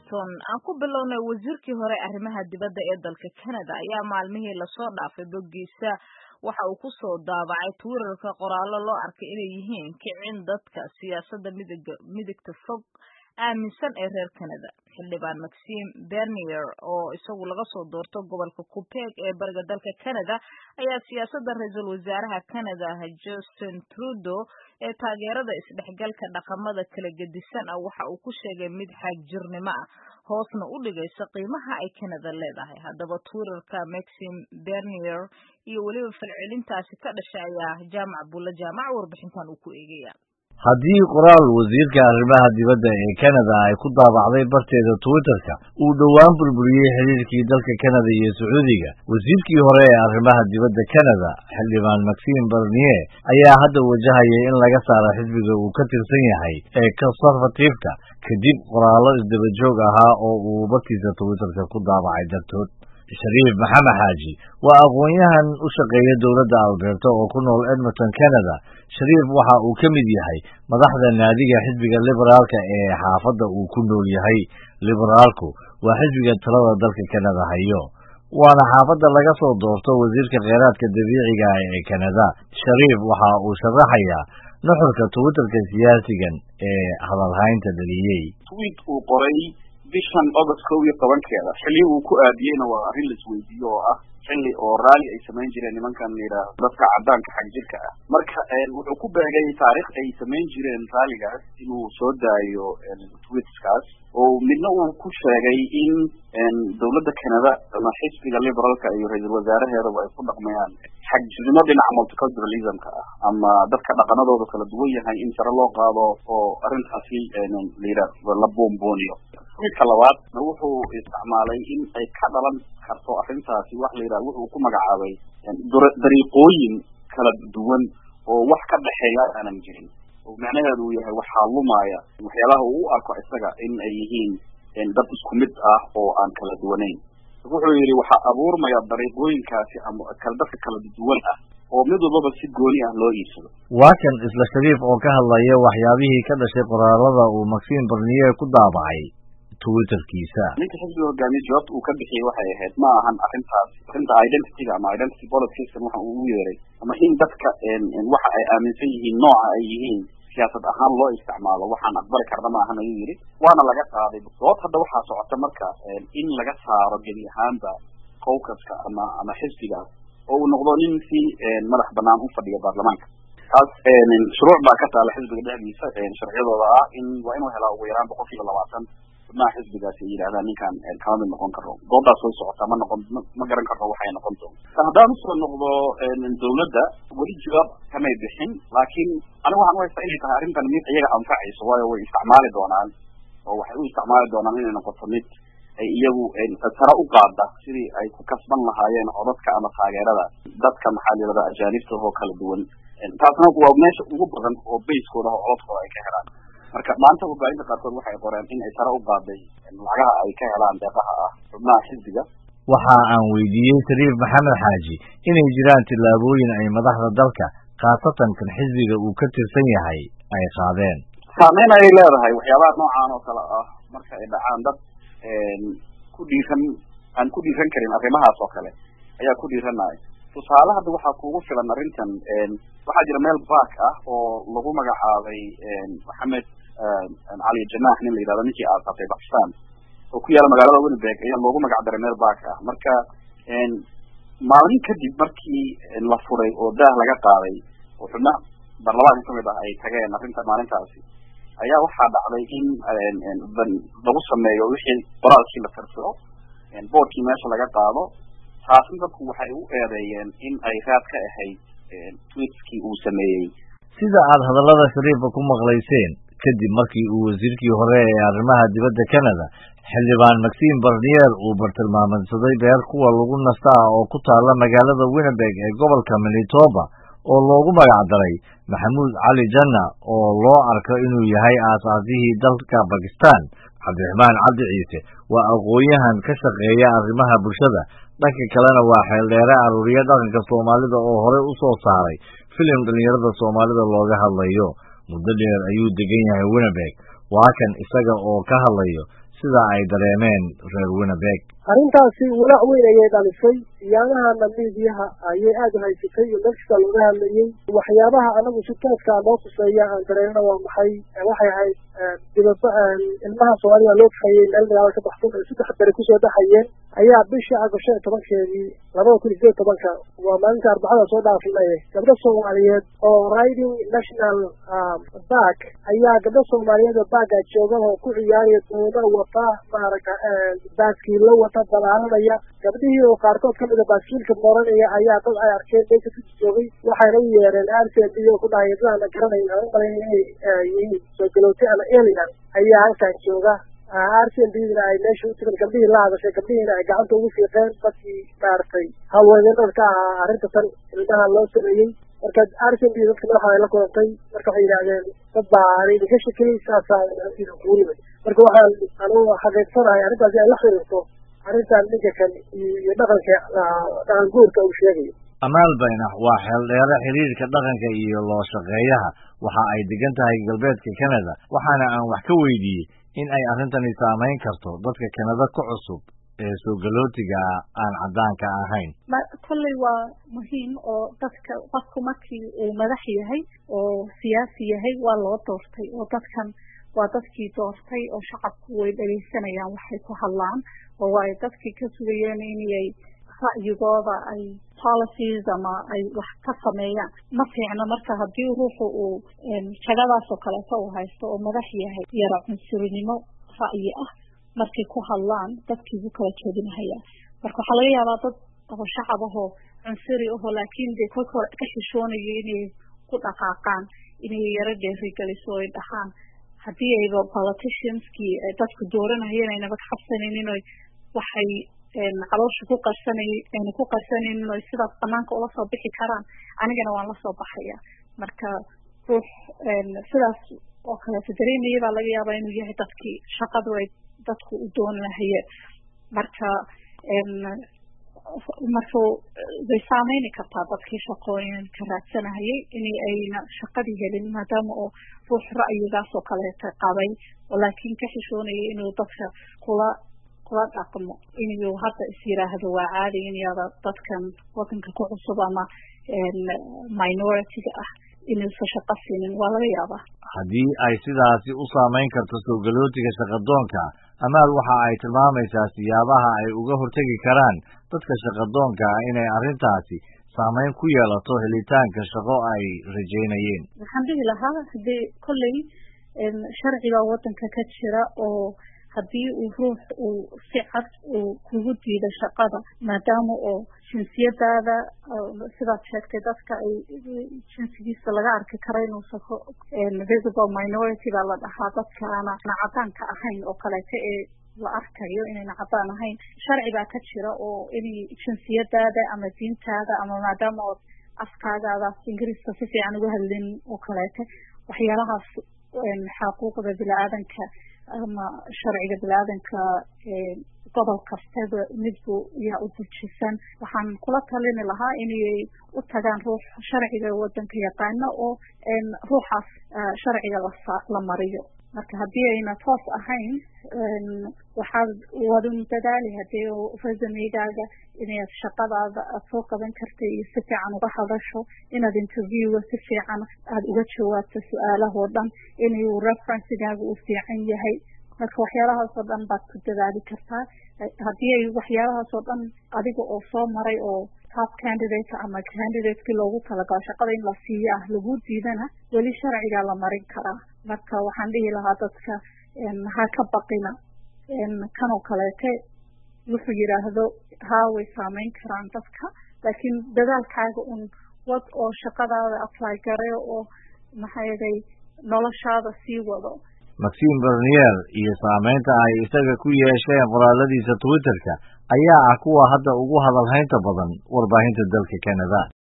washington aan ku bilownay wasiirkii hore arrimaha dibadda ee dalka canada ayaa maalmihii lasoo dhaafay boggiisa waxa uu ku soo daabacay twitterka qoraallo loo arkay inay yihiin kicin dadka siyaasadda midig midigta fog aaminsan ee reer canada xildhibaan maxime bernier oo isagu laga soo doorto gobolka quebec ee bariga dalka canada ayaa siyaasadda ra-iisul wasaaraha canada justin trudeau ee taageerada isdhexgalka dhaqamada kala gedisan ah waxa uu ku sheegay mid xaagjirnimo ah hoosna u dhigaysa qiimaha ay canada leedahay haddaba twitterka maxime bernier iyo weliba falcelintaasi ka dhashay ayaa jaamac bulle jaamac warbixintan uu ku eegaya haddii qoraal wasiirka arrimaha dibadda ee canada ay ku daabacday barteeda twitterka uu dhowaan burburiyey xiriirkii dalka canada iyo sacuudiga wasiirkii hore ee arrimaha dibadda canada xildhibaan maxime bernier ayaa hadda wajahaya in laga saaro xisbiga uu ka tirsan yahay ee conservative-ka kadib qoraallo isdaba joog ahaa oo uu bartiisa twitterka ku daabacay dartood shariif maxamed xaaji waa aqoon-yahan u shaqeeya dowladda alberta oo ku nool edmonton canada shariif waxa uu ka mid yahay madaxda naadiga xisbiga liberaalka ee xaafadda uu ku nool yahay liberaalku waa xisbiga talada dalka canada hayo waana xaafadda laga soo doorto wasiirka kheyraadka dabiiciga ah ee canada shariif waxa uu sharaxayaa nuxurka twitterka siyaasigan ee hadalhaynta dhaliyey tweet uu qoray bishan august kow iyo tobankeeda xilli uu ku aadiyeyna waa arrin la isweydiiyo oo ah xilli oo raalli ay samayn jireen nimankan layidhaahdo dadka caddaanka xag jirka ah marka wuxuu ku beegay taarikh ay samayn jireen raalligaas inuu soo daayo tweetskaas oo midna uu ku sheegay in dowladda canada ama xisbiga liberaalka iyo ra-iisul wasaaraheedaba ay ku dhaqmayaan xagjirnimo dhinaca multiculturalismka ah ama dadka dhaqanadooda kala duwan yahay in sare loo qaado oo arrintaasi layidhaahdo la boombooniyo midka labaad wuxuu isticmaalay in ay ka dhalan karto arrintaasi wax la yidhaha wuxuu ku magacaabay dariiqooyin kala duwan oo wax ka dhexeeya aanan jirin oo macnaheedu uu yahay waxaa lumaya waxyaalaha uu u arko isaga in ay yihiin dad isku mid ah oo aan kala duwanayn wuxuu yidhi waxaa abuurmaya dariiqooyinkaasi ama kala dadka kala duwan ah oo mid walbaba si gooni ah loo iibsado waa kan isla shariif oo ka hadlaya waxyaabihii ka dhashay qoraalada uu maxime bernier ku daabacay twitterkiisa ninka xisbiga hogaamiye jawaabta uu ka bixiyey waxay ahayd ma ahan arrintaas arrinta identityga ama identity politicskan waxa uu u yeeray ama in dadka waxa ay aaminsan yihiin nooca ay yihiin siyaasad ahaan loo isticmaalo waxaan aqbali karna ma ahan ayuu yidhi waana laga qaaday sababta hadda waxaa socota marka in laga saaro gebi ahaanba cowkaska ama ama xisbigaas oo uu noqdo nin si madax banaan u fadhiya baarlamaanka taas shuruuc baa ka taala xisbiga dhexdiisa sharciyadooda ah in waa inuu helaa ugu yaraan boqol kiiba labaatan xubnaha xisbigaasi ay yidhahdaan ninkan kama mid noqon karo doodaas way socotaa ma noqon ma garan karno waxay noqon doonto haddaan usoo noqdo dowladda weli jawaab kamay bixin laakiin aniga waxaan u haystaa inay tahay arrintan mid iyaga anfacayso waayo way isticmaali doonaan oo waxay u isticmaali doonaan inay noqoto mid ay iyagu sare u qaada sidii ay ku kasban lahaayeen codadka ama taageerada dadka maxaa layirahda ajaanibta oo kala duwan taasna waa meesha ugu badan oo bayskooda oo codadkooda ay ka helaan marka maanta warbaahinta qaarkood waxay qoreen in ay sare u qaaday lacagaha ay ka helaan deeqaha ah xubnaha xisbiga waxa aan weydiiyey shariif maxamed xaaji inay jiraan tillaabooyin ay madaxda dalka khaasatan kan xisbiga uu ka tirsan yahay ay qaadeen saameyn ayay leedahay waxyaabaha noocaan oo kale ah marka ay dhacaan dad ku dhiiran aan ku dhiiran karin arrimahaas oo kale ayaa ku dhiiranaya tusaale hadda waxaa kuugu filan arrintan waxaa jira meel bark ah oo lagu magacaabay maxamed cali jamax nin la yidhahdo ninkii aasaasay bakistan oo ku yaala magaalada winnipeg ayaa loogu magac daray meel bark ah marka maalin kadib markii la furay oo daah laga qaaday oo xubna baarlamaanka kamid ah ay tageen arrinta maalintaasi ayaa waxaa dhacday in lagu sameeyo wixii qoraalkii la tirtiro boorkii meesha laga qaado taasna dadku waxay u eedeeyeen in ay raad ka ahayd tweetskii uu sameeyey sida aad hadallada shariifa ku maqlayseen kadib markii uu wasiirkii hore ee arrimaha dibadda canada xildhibaan maxime bernier uu bartilmaameedsaday beer kuwa lagu nasta ah oo ku taalla magaalada winnipeg ee gobolka manitoba oo loogu magac daray maxamuud cali janna oo loo arko inuu yahay aasaasihii dalka bakistan cabdiraxmaan cabdi ciise waa aqoon-yahan ka shaqeeya arrimaha bulshada dhanka kalena waa xeeldheere aruuriye dhaqanka soomaalida oo horey u soo saaray filim dhallinyarada soomaalida looga hadlayo muddo dheer ayuu degan yahay winnipeg waa kan isaga oo ka hadlayo sida ay dareemeen reer winnebeg arrintaasi walaac weyn ayay dhalisay siyaamahana miidiyaha ayay aada u haysatay iyo meelkasta looga hadlayey waxyaabaha anagu si tooskaa loo tuseeya aan dareemna waa maxay waxay ahayd dibada ilmaha soomaaliya loo kaxeeyey meel magaala ka baxsan oo saddex beri kusoo dhaxayeen ayaa bishii agost shan iyo tobankeedii labada kun iyo sideed tobanka waa maalinta arbacada soo dhaafnay gabdho soomaaliyeed oo riding national bark ayaa gabdho soomaaliyeed oo baaga jooga oo ku ciyaaraya doono wata maaragta baaskiilo wata balaalanaya gabdhihii oo qaarkood kamid a baaskiilka mooranaya ayaa dad ay arkeen meesha ku joogay waxayna u yeereen r c b oo ku dhahay dadaan garanayn aan u malayn inay yihiin soo galowtay ama alien ayaa halkan jooga r c b dina ay meesha u tigan gabdhihii la hadashay gabdhihiina ay gacanta ugu fiiqeen dadkii maaragtay haweeneed ka ahaa arrinta tan ilmaha loo sameeyey marka r c b dadka madaxa ay la kulantay marka waxay yidhahdeen dad baa aan idinka shakiyey saasaa idinku yimid marka waxaan anugu xaqiiqsanahay arrintaasi ay la xiriirto arrintan ninka kan iyo dhaqanka dhaqan guurka uu sheegayo amaal baynax waa xeeldheere xiriirka dhaqanka iyo loo shaqeeyaha waxa ay degan tahay galbeedka canada waxaana aan wax ka weydiiyey in ay arrintani saamayn karto dadka kanada ku cusub ee soo galootiga aan caddaanka ahayn kolley waa muhiim oo dadka qofku markii uu madax yahay oo siyaasi yahay waa loo doortay oo dadkan waa dadkii doortay oo shacabku way dhegaysanayaan waxay ku hadlaan oo waa dadkii ka sugayeen inay ra'yigooda ay policies ama ay wax ka sameeyaan ma fiicno marka haddii ruuxu uu jagadaas oo kaleeto uu haysto oo madax yahay yara cunsurinimo ra'yi ah markay ku hadlaan dadkii buu kala joodinahayaa marka waxaa laga yaabaa dad oo shacab ahoo cunsuri ahoo laakiin dee kolka hore ka xishoonayo inay ku dhaqaaqaan inay yaro dheerigeliso ay dhahaan haddii ayba politicianskii dadku dooranayeen aynaba ka cabsanaynin oy waxay caloosha ku qarsanay ayna ku qarsanaynin oy sidaas banaanka ula soo bixi karaan anigana waan la soo baxaya marka ruux sidaas oo kaleeto dareemaya baa laga yaabaa inuu yahay dadkii shaqadu ay dadku u doonahayeen marka marka way saameyni kartaa dadkii shaqooyinka raadsanahayay in ayna shaqadii helin maadaama oo ruux ra'yigaas oo kaleeta qabay oo laakiin ka xishoonayay inuu dadka kula kula dhaqmo inuu hadda is yiraahdo waa caadi in yada dadkan wadanka ku cusub ama minority-ga ah inuusan shaqo siinin waa laga yaabaa haddii ay sidaasi u saamayn karto soo galootiga shaqadoonka amaal waxa ay tilmaamaysaa siyaabaha ay uga hortegi karaan dadka shaqadoonka ah inay arrintaasi saamayn ku yeelato helitaanka shaqo ay rajaynayeen waxaan dhihi lahaa hadii kolley sharciga wadanka ka jira oo haddii uu ruux uu si cad uu kugu diido shaqada maadaama oo jinsiyadaada sidaad sheegtay dadka ay jinsigiisa laga arki karo inuusan visible minority baa la dhahaa dadkaana cadaanka ahayn oo kaleeto ee la arkayo inayna cadaan ahayn sharci baa ka jira oo inay jinsiyadaada ama diintaada ama maadaama ood afkaagaadaas ingiriiska si fiican uga hadlin oo kaleeto waxyaalahaas xaquuqda bini-aadanka ama sharciga bini-aadanka gobol kastaba midbu yaa u dejisan waxaan kula talini lahaa inay u tagaan ruux sharciga wadanka yaqaano oo ruuxaas sharciga la mariyo marka haddii ayna toos ahayn waxaad wadun dadaali hadii resumeygaaga inaad shaqadaada aad soo qaban karta iyo si fiican uga hadasho inaad interviewga si fiican aada uga jawaabto su-aalahoo dhan inuu referencigaaga uu fiican yahay marka waxyaalahaas oo dhan baad ku dadaali kartaa haddii ay waxyaalahaas oo dhan adiga oo soo maray oo top candidate ama candidatekii loogu talagalo shaqada in la siiyo ah lagu diidana weli sharcigaa la marin karaa marka waxaan dhihi lahaa dadka ha ka baqina kanoo kaleete wuxuu yidhaahdo haa way saameyn karaan dadka laakiin dadaalkaaga un wad oo shaqadaada apply gare oo maxaa yeelay noloshaada sii wado maxim bernier iyo saamaynta ay isaga ku yeesheen qoraaladiisa twitterka ayaa ah kuwa hadda ugu hadalhaynta badan warbaahinta dalka canada